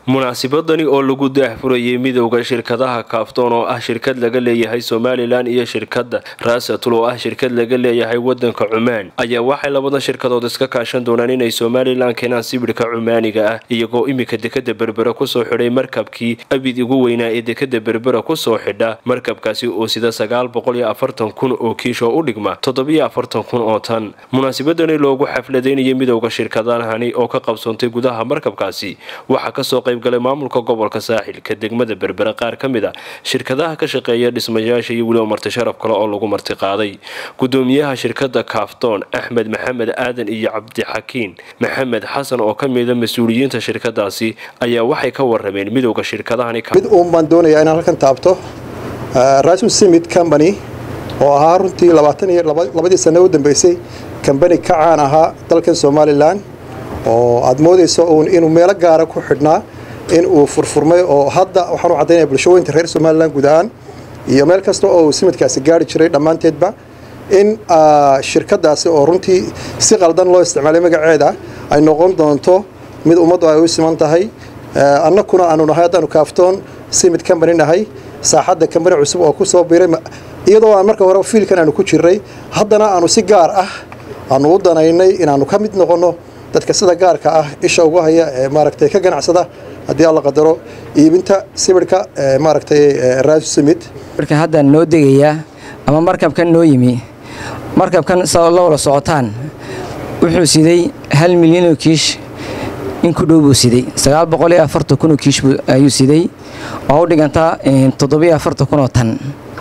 munaasibadani oo lagu daahfurayay midowda shirkadaha kaaftoon oo ah shirkad laga leeyahay somalilan iyo shirkada raasatul oo ah shirkad laga leeyahay wadanka cumaan ayaa waxay labada shirkadood iska kaashan doonaan inay somalilan keenaan sibidhka cumaaniga ah iyagoo imika dekada berbera kusoo xidhay markabkii abid ugu weynaa ee dekada berbera kusoo xidha markabkaasi oo sida sagaal boqol iyo afartan kun oo kiish oo u dhigma toddobiyo afartan kun oo tan munaasibadani loogu xafladaynayay midowda shirkadahani oo ka qabsoontay gudaha markabkaasi waxaa kasoo qaybgalay maamulka gobolka saaxilka degmada berbera qaar ka mid a shirkadaha ka shaqeeya dhismayaasha iyo weliba marti sharaf kale oo lagu martiqaaday gudoomiyaha shirkada kaaftoon axmed maxamed aadan iyo cabdixakiin maxamed xasan oo kamida mas-uuliyiinta shirkadaasi ayaa waxay ka warameen midowda shirkadahani mid uun baan doonayaa inaan halkan taabto rasul simid company oo ahaa runtii labaatan iyo labadii sano u dambeysay kambani ka caan ahaa dalkan somalilan oo aad moodayso uun inuu meelo gaara ku xidhnaa in uu furfurmay oo hadda waxaan u caddaynaya bulshooyinka reer somalilan guud ahaan iyo meel kasta oo uu simidkaasi gaari jiray dhammaanteedba in shirkadaasi oo runtii si qaldan loo isticmaalay magaceeda ay noqon doonto mid ummaddu ay u siman tahay annakuna aanu nahay haddaanu kaaftoon simid company nahay saaxadda kambani cusub oo ku soo biiray iyadoo aan marka hore fiilkan aanu ku jirray haddana aanu si gaar ah aanu u danaynay inaanu ka mid noqonno dadka sida gaarka ah isha ugu haya ee maaragtay ka ganacsada haddii alla qadaro iibinta sibidhka maaragtay raasu simid marka hadda noo degayaa ama markabkan noo yimi markabkan sao la wada socotaan wuxuu siday hal milyanoo kiish in ku dhow buu siday sagaal boqol iyo afartan kunoo kiish ayuu siday oo u dhigantaa toddobiyo afartan kunoo tan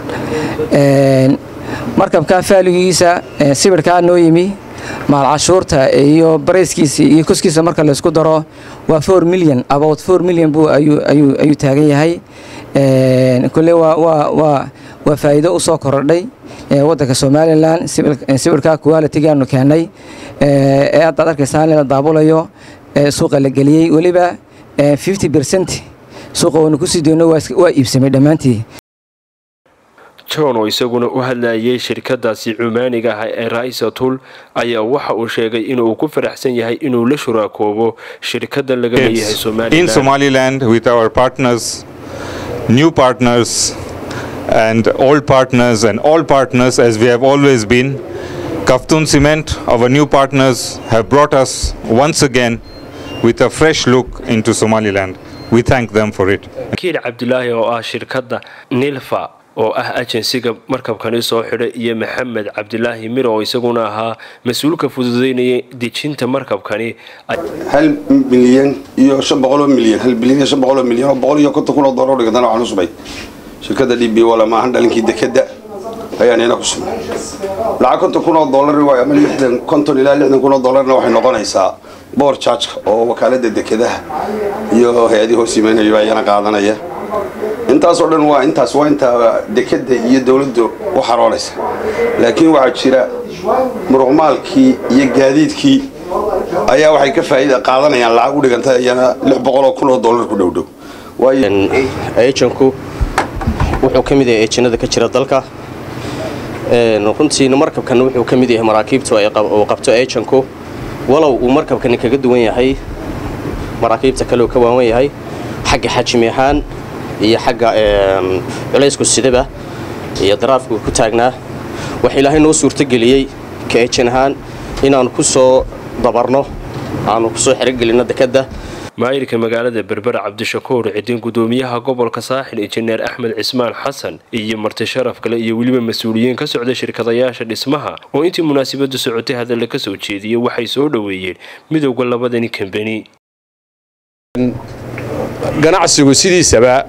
markabka faaligiisa sibirhkaa noo yimi maal cashuurta iyo barayskiisa iyo koskiisa marka laysku daro waa for milyan about for milyan buu ayuu taagan yahay kole waa faa'iido u soo korodhay waddanka somalilan sibirhka qualitigaanu keennay ee haddaad arkaysaan la daabulayo suuqa la geliyey weliba fifty bercent suuqa waynu kusii doono waa iibsamay dhammaantii john oo isaguna u hadlayay shirkadaasi cumaaniga ah ee raisatul ayaa waxa uu sheegay inuu ku faraxsan yahay inuu la shuraakoobo shirkada laga leeyahay in somaliland with our partners new partners and old partners and all partners as we have always been Kaftun Cement our new partners have brought us once again with a fresh look into Somaliland we thank them for it kiil cabdulaahi oo ah shirkada nilfa oo ah ajensiga markabkani soo xidhay iyo maxamed cabdilaahi mir oo isaguna ahaa mas-uulka fududeynaya dejinta markabkani hal milyan iyo shan boqoloo milyan hal bilyan iyo shan boqoloo milyan oo boqol iyo konton kun oo doolar dhigantana waxaan usubay shirkada d b wala maahan dhalinkii dekeda ayaan ina ku sugnay lacag konton kun oo doolar waay ama lixdan konton ilaa lixdan kun oo doolarna waxay noqonaysaa boor jaajka oo wakaalada dekedaha iyo hay-adii hoos yimaynaya ayana qaadanaya intaasoo dhan waa intaas waa intaa dekeda iyo dowladda u xaroonaysa laakiin waxaa jira muruqmaalkii iyo gaadiidkii ayaa waxay ka faa'iida qaadanayaan lacag u dhiganta iyana lix boqoloo kun oo doolar ku dhowdhow ejanku wuxuu ka mid yahay ejanada ka jira dalka runtiina markabkan wuxuu ka mid yahay maraakiibta uu qabto ejanku walow uu markabkani kaga duwan yahay maraakiibta kale uu ka waawan yahay xagga xajmi ahaan iyo xagga culaysku sidaba iyo daraafku ku taagnaa waxa ilaahay noo suurtogeliyey ka ejan ahaan inaannu ku soo dabarno aanu kusoo xerogelinno dekadda maayirka magaalada berbera cabdishakuur cidin gudoomiyaha gobolka saaxil injineer axmed cismaan xasan iyo marti sharaf kale iyo weliba mas-uuliyiin ka socda shirkadayaasha dhismaha oo intii munaasabadu socotay hadalla ka soo jeediyey waxay soo dhoweeyeen midowda labadani kambani ganacsigu sidiisaba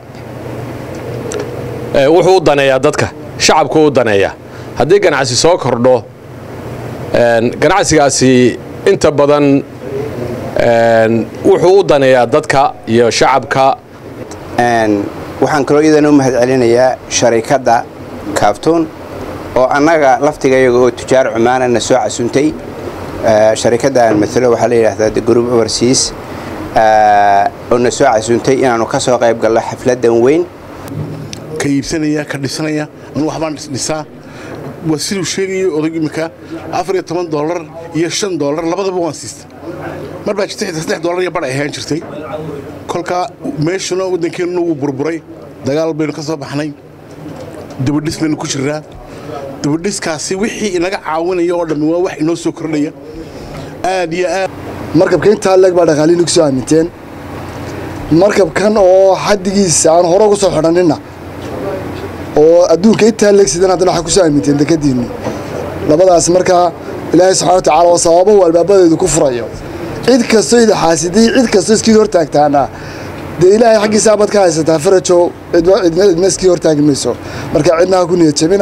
wuxuu u daneeyaa dadka shacabku u daneeyaa haddii ganacsi soo kordho ganacsigaasi inta badan wuxuu u daneeyaa dadka iyo shacabka waxaan kaloo iyadana u mahad celinayaa sharikadda kaaftuun oo annaga laftigayaga oo tujaar cumaanana soo casuntay sharikaddan matalo waxaa la yidhaahdaa the group overseas oo na soo casuuntay inaannu ka soo qayb gallo xafladdan weyn ka iibsanaya ka dhisanaya anu waxbaan dhisaa waa siduu sheegayo odag imminka afar iyo toban doolar iyo shan doolar labadaba waan siista mar baa jirtay saddex doolar iyo badh ay ahaan jirtay kolkaa meeshuna waddankeenuna wuu burburay dagaal baynu ka soo baxnay dabadhis baynu ku jirnaa dabadhiskaasi wixii inaga caawinaya oo dhammi waa wax inoo soo kordhaya aad iyo aad markabka intaa leeg baa dhaqaaliin ku soo aaminteen markabkan oo xaddigiisa aan hore ugu soo xidhanina oo adduunka intaa leeg sidan haddana waxaa ku soo aaminteen dekadiinni labadaas markaa ilaahay subxana wa tacaala oo sababahu albaabadeedu ku furayo cid kastoo ida xaasiday cid kastoo iskii hortaagtaana dee ilaahay xaggiisa abad ka haysataa farajow cidna iskii hortaagi mayso marka cidna ha ku niyad jabina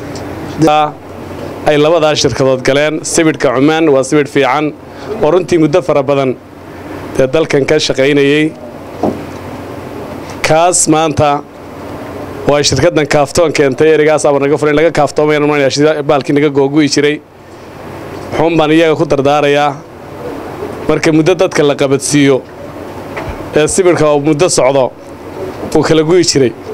ay labadaa shirkadood galeen sibidhka cumaan waa sibidh fiican oo runtii muddo fara badan dee dalkan ka shaqaynayey kaas maanta oo ay shirkaddan kaaftoon keentay ereygaas aba naga furan laga kaaftoomayaa baalkii naga googu'i jiray wuxuun baan iyaga ku dardaarayaa marka muddo dadka la qabadsiiyo ee sibidhka oo muddo socdo uu kala gu'i jiray